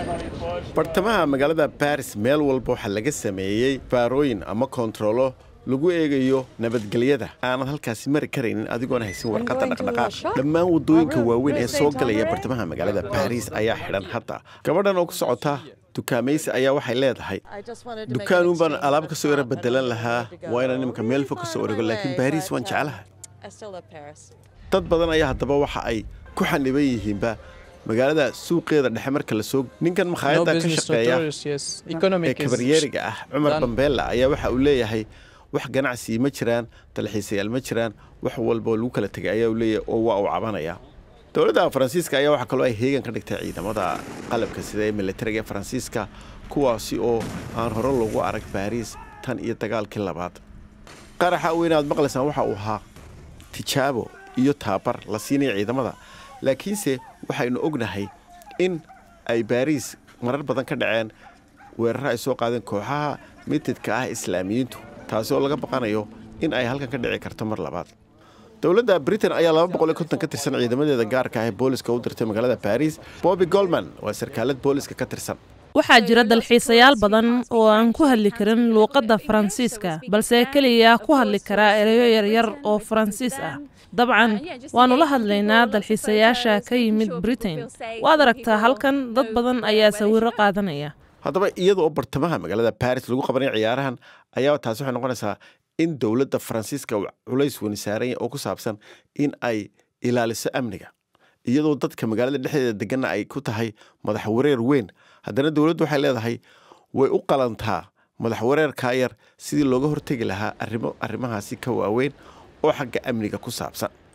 bartamaha magaalada baris meel walba waxaa laga sameeyey baarooyin ama koontarolo lagu eegayo nabadgelyada aanad halkaasi mari karaynin adigoona haysin warqadda dhaqdhaqaaq dhammaan waddooyinka waaweyn ee soo galaya bartamaha magaalada baris ayaa xidhan hadda gabadhan oo ku socota dukaamaysi ayaa waxay leedahay dukaanuun baan alaab ka soo yaro bedelan lahaa waa inaan nimanka meel fog ka soo orego laakiin baris waan jeclahay dad badan ayaa haddaba waxa ay ku xaniban yihiinba magaalada suuqeeda dhexe marka la soo ninkan makhaayadda ka shaqeeya ee kabaryeeriga ah cumar bambeella ayaa waxa uu leeyahay wax ganacsi ma jiraan dalxiisayaal ma jiraan wax walba lagu kala tegay ayaa uu leeyahay oo waa uu cabanaya dowladda faransiiska ayaa waxaa kaloo ay heegan ka dhigtay ciidamada qalabka sida ee militariga ee faransiiska kuwaasi oo aan hore loogu arag baariis tan iyo dagaalkii labaad qaraxa weyn aad maqlaysaan waxa uu ahaa tijaabo iyo taabar la siinaya ciidamada laakiinse waxaynu ognahay in ay baariis marar badan ka dhaceen weeraro ay soo qaadeen kooxaha mitidka ah islaamiyiintu taasi oo laga baqanayo in ay halkan ka dhici karto mar labaad dowladda britain ayaa laba boqol iyo konton ka tirsan ciidamadeeda gaarka ah ee booliska u dirtay magaalada baris bobby golman waa sarkaalad booliska ka tirsan waxaa jira dalxiisayaal badan oo aan ku hadli karin luuqadda faransiiska balse keliya ku hadli karaa ereyo yaryar oo faransiis ah dabcan waannu la hadlaynaa dalxiisayaasha ka yimid britain waad aragtaa halkan dad badan ayaa sawiro qaadanaya haddaba iyada oo bartamaha magaalada baris lagu qabanaya ciyaarahan ayaa taasi waxay noqonaysaa in dowladda faransiiska culays weyni saaranya oo ku saabsan in ay ilaaliso amniga iyadoo dadka magaalada dhexdeeda deganna ay ku tahay madax wareer weyn haddana dowladdu waxay leedahay way u qalantaa madax wareerkaa yar sidii looga hortegi lahaa arrimo arrimahaasi ka waaweyn oo xagga amniga ku saabsan